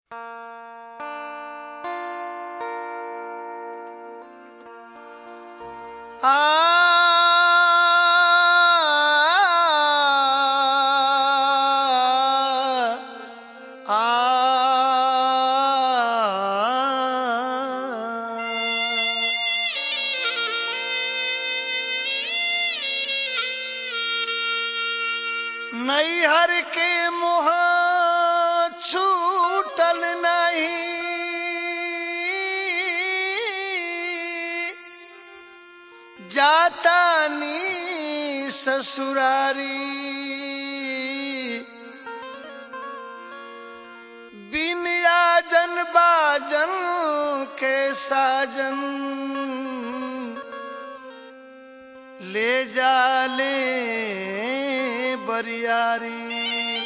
नैहर के मोह छूटल नहीं जाता नी ससुरारी बिन आजन बाजन के साजन ले जाले बरियारी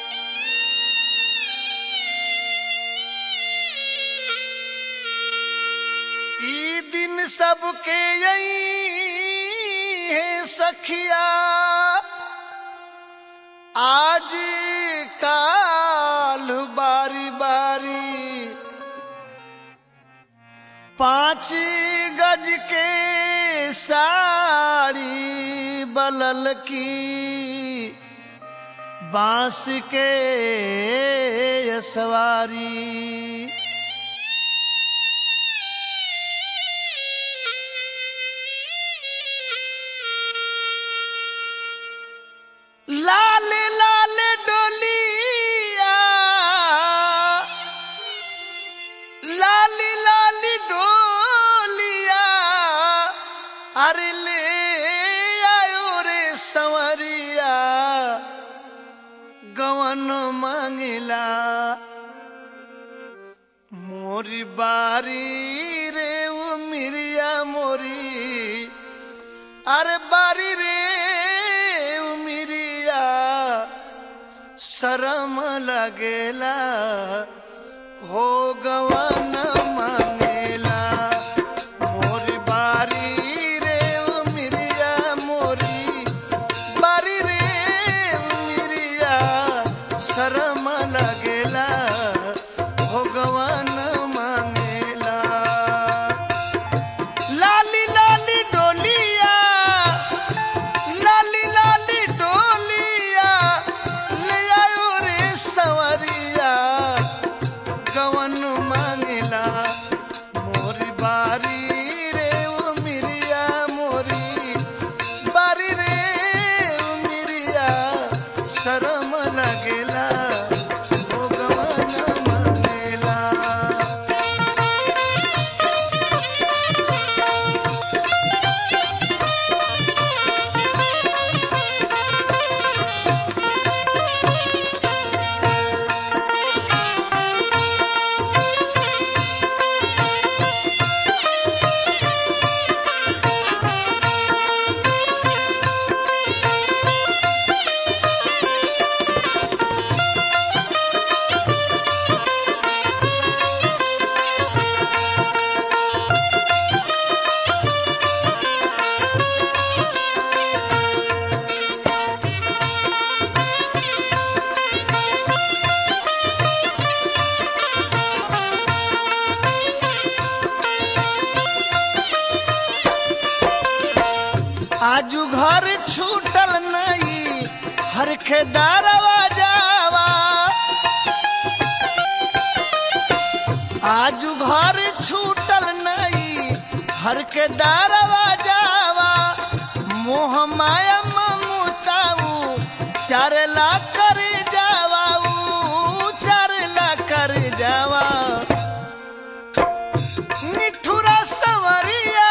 ई दिन सबके यही है सखिया आज काल बारी बारी पांच गज के साड़ी बलल की बांस के सवारी लाल लाल डोलिया लाली लाली डोलिया अरे ले आयो रे संवरिया गवन मांगिला मोरी बारी रे वो मिरिया मोरी अरे बारी रे वो मिरिया शरम लगेला हो गवन मांगेला मोरी बारी रे ओ मिरिया मोरी बारी रे ओ मिरिया शरम लगेला हो गवन मांगेला लाली लाली डोलिया लाली लाली डोलिया ले आयो रे सवरिया गवन मांगला मोरी बारी रे ओ मिरिया मोरी बारी रे ओ मिरिया शरम लगेला ओ गवन मांगेला आजू घर छूटल नहीं हर खेदारवा जावा आजू घर छूटल नहीं हर के दारवा जावा मोह माया ममताऊ चारला कर जावा ऊ चारला कर जावा निठुरा सवरिया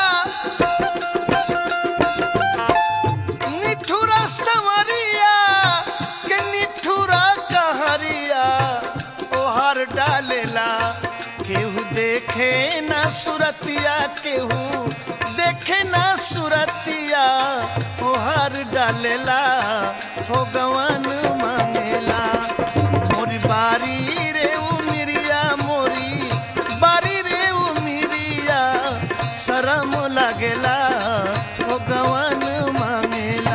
निठुरा सवरिया के निठुरा कहरिया ओहर डालेला केहू देखे ना सुरतिया केहू देखे ना सुरतिया ओहर डालेला हो गवन मांगेला मोरी बारी रे उ मिरिया मोरी बारी रे उ मिरिया शरम लगेला हो गवन मांगेला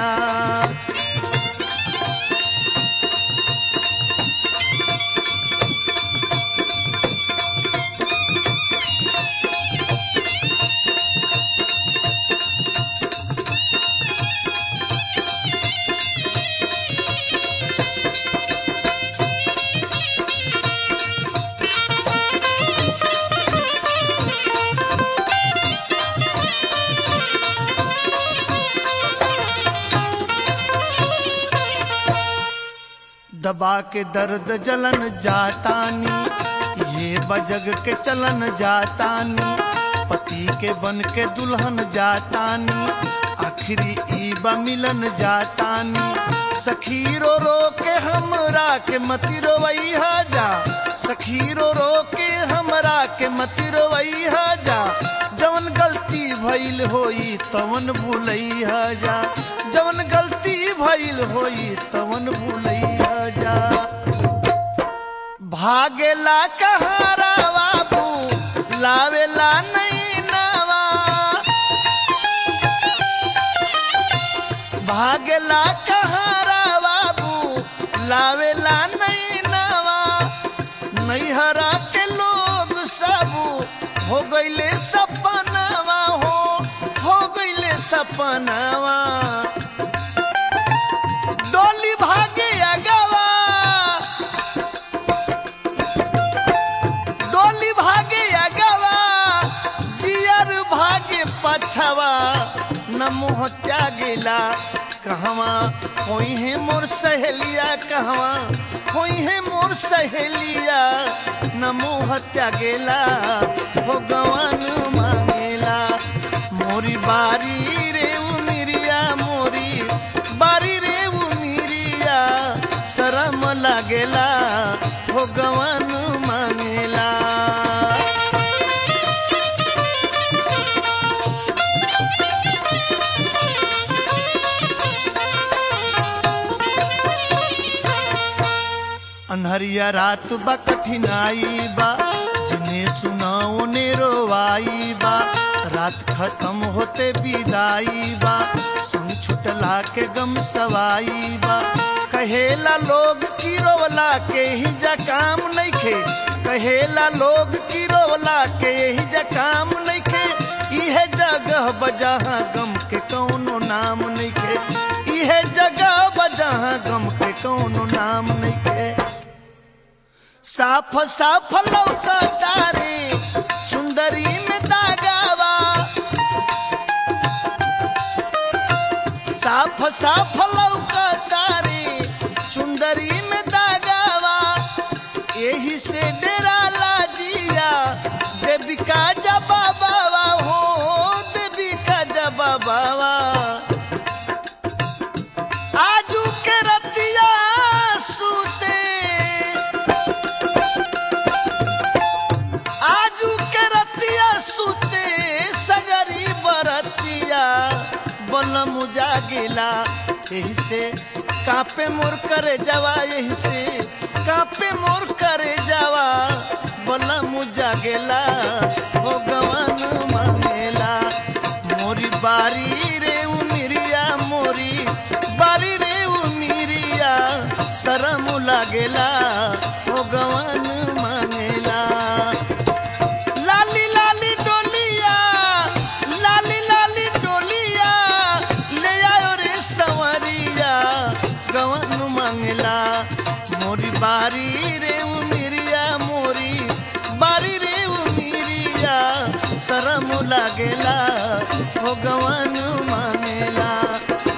दबा के दर्द जलन जातानी ये बजग के चलन जातानी पति के बन के दुल्हन जातानी आखिरी ई बा मिलन जातानी सखी रो रो के हमरा के मति रोवैहा जा सखी रो रो के हमरा के मति रोवैहा जा जवन गलती भइल होई तवन भूलैहा जा जवन गलती भइल होई तवन भूलैहा जा भागेला कहारा बाबू लावेला नहीं नवा भागेला कहारा बाबू लावेला नहीं नवा नैहरा के लोग सब हो गईले सपनावा हो हो गईले सपनावा डोली भागे अगवा डोली भागे अगवा जियर भागे पछवा न मुँह त्यागेला कहवा कोई है मोर सहेलिया कहवा कोई है मोर सहेलिया न मुँह त्यागेला हो गवन मांगेला मोरी बारी रे उमिरिया मोरी बारी रे उमिरिया शरम लागेला हो गवन मांगेला अनहरिया रात बा कठिनाई बा जिन्हें सुनाओ ने रोवाई बा रात खत्म होते विदाई बा संग छुटला के गम सवाई बा कहेला लोग की रोवला के ही जा काम नइखे कहेला लोग की रोवला के ही जा काम नइखे इहे जगह बजहाँ गम के कौनो नाम नइखे इहे जगह बजहाँ गम के कौनो नाम नइखे साफ साफ लौका तारे सुंदरी में दागावा साफ साफ लौका तारे सुंदरी में दागावा यही से डेरा लाजिया देवी का जबा बाबा हो देवी का जबा बाबा आजू के रतिया सूते आजू के रतिया सूते सगरी बरतिया बलम जागिला यही से कापे मोर करे जावा यही से कापे मोर करे जावा बलम जागेला हो गवन मांगेला मोरी बारी रे उमिरिया मोरी बारी रे उमिरिया शरम लागेला हो गवन मांगेला लाली लाली डोलिया लाली लाली डोलिया ले आयो रे सवरिया गवन मंगला मोरी बारी रे उमिरिया मोरी बारी रे उमिरिया शरम लागेला हो गवन मांगेला